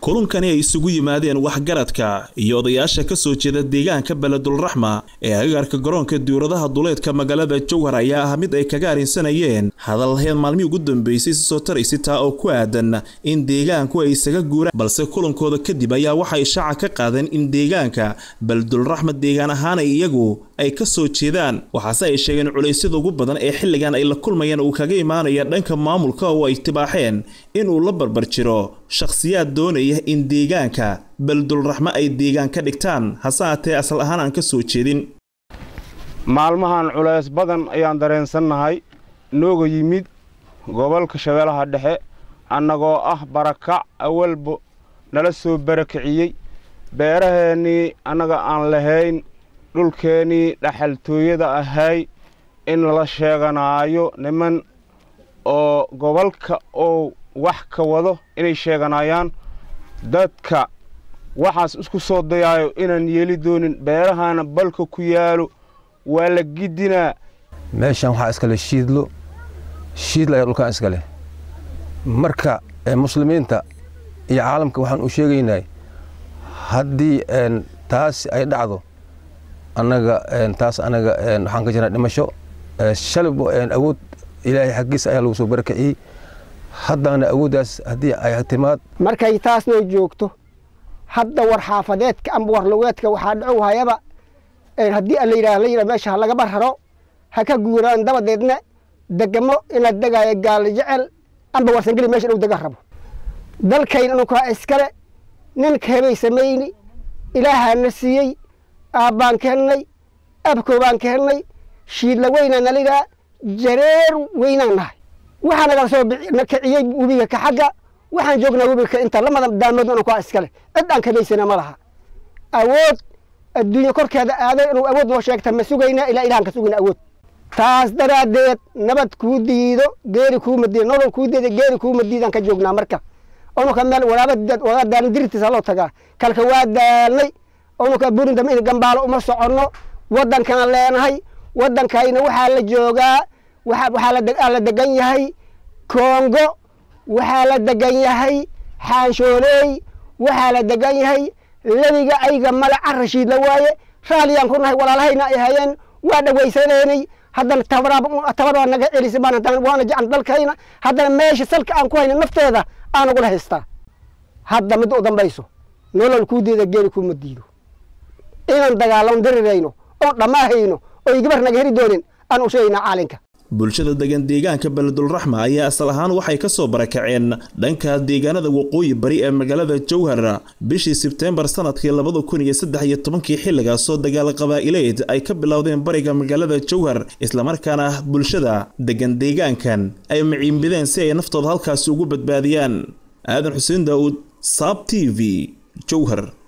kulankani ay isugu yimaadeen waxgaradka iyo odayaasha ka soo jeeda deegaanka beledulraxma ee agagarka garoonka diuradaha duleedka magaalada jowhar ayaa ah mid ay kaga arrinsanayeen hadalheen maalmihii ugu dambeysay si soo taraysi taa oo ku aadan in deegaanku ay isaga guuraan balse kulankooda kadib ayaa waxay shaaca ka qaadeen in deegaanka beledulraxma deegaan ahaan ay iyagu ay ka soo jeedaan waxaase ay sheegeen culaysyada ugu badan ee xilligan ay la kulmayaan uu kaga imaanaya dhanka maamulka oo ay tibaaxeen inuu la barbar jiro shakhsiyaad doonaya in deegaanka beledulraxmo ay deegaan ka dhigtaan hase haatee asal ahaan aan ka soo jeedin maalmahan culays badan ayaan dareensannahay nooga yimid gobolka shabeellaha dhexe annagoo ah barakac awalba nala soo barakiciyey beeraheennii annaga aan lahayn dhulkeennii dhaxaltooyada ahay in la sheeganaayo niman oo gobolka oo wax ka wado inay sheeganayaan dadka waxaas isku soo dayaayo inaan yeeli doonin beerahaana balka ku yaalo waa la gidinaa meeshaan waxaa iskale shiidlo shiidla ayaa dhulkaan iskale marka muslimiinta iyo caalamka waxaan u sheegaynaa haddii taas ay dhacdo annaga taas annaga waxaan ka jirnaa dhimasho shalib awood ilaahay xaggiisa ayaa lagu soo barakiciyey haddana awooddaas haddii ay timaad markay taasnoo joogto hadda war xaafadeedka amba war lugeedka waxaa dhacow hayaba haddii la yidhaah la yidhah meesha ha lagaba raro ha ka guuraan dabadeedna degamo inaad degaayo gaali jecel amba warsangeli meesha dhow dega rabo dalkayn anukaa iskale ninka hebay samayni ilaahaana siiyey aabbaan ka helnay abkoobaan ka helnay shiidla weynaa naligaa jareer weynaan nahay waxaa nagala soo kiciyey webiga ka xagga waxaan joognaa webiga ka inta lamada daamoodna anukaa iskale cid aan kamaysana ma laha awood adduunye korkeeda aaday inuu awood noo sheegta ma sugaynaa ilaa ilahan ka sugayna awood taas daraaddeed nabad kuu diido geeri kuuma diido nolol kuu diida geeri kuuma diidaan ka joognaa marka onuka meel walaaba wadaa daalin dirirtiisa loo tagaa kalka waa daalnay onuka burinta in gambaalo uma soconno waddankaan leenahay waddankayna waxaa la joogaa waxaa la degan yahay kongo waxaa la degan yahay xaanshooley waxaa la degan yahay lebiga ayga male carashiid la waaye raalliyaan ku nahay walaalahayna ay hayeen waa dhawaysaneenay haddana tabaraa naga celisa waana jecan dalkayna haddana meesha salka aan ku hayna nafteeda aan ugula haystaa hadda midda u dambayso nolol kuu diida geeri kuuma diido inaan dagaalamo darirayno oon dhammaahayno oo igabar naga heri doonin aan u sheegaynaa caalinka bulshada degan deegaanka beledulraxma ayaa asal ahaan waxay ka soo barakaceen dhanka deegaanada waqooyi bari ee magaalada jowhar bishii sebteembar sanadkii labada kun iyo saddex iyo tobankii xilligaasoo dagaal qabaa'ileed ay ka bilowdeen bariga magaalada jowhar islamarkaana bulshada degan deegaankan ay maciimbideen si ay naftooda halkaasi ugu badbaadiyaan aadan xuseen daa'uud saab t v jowhar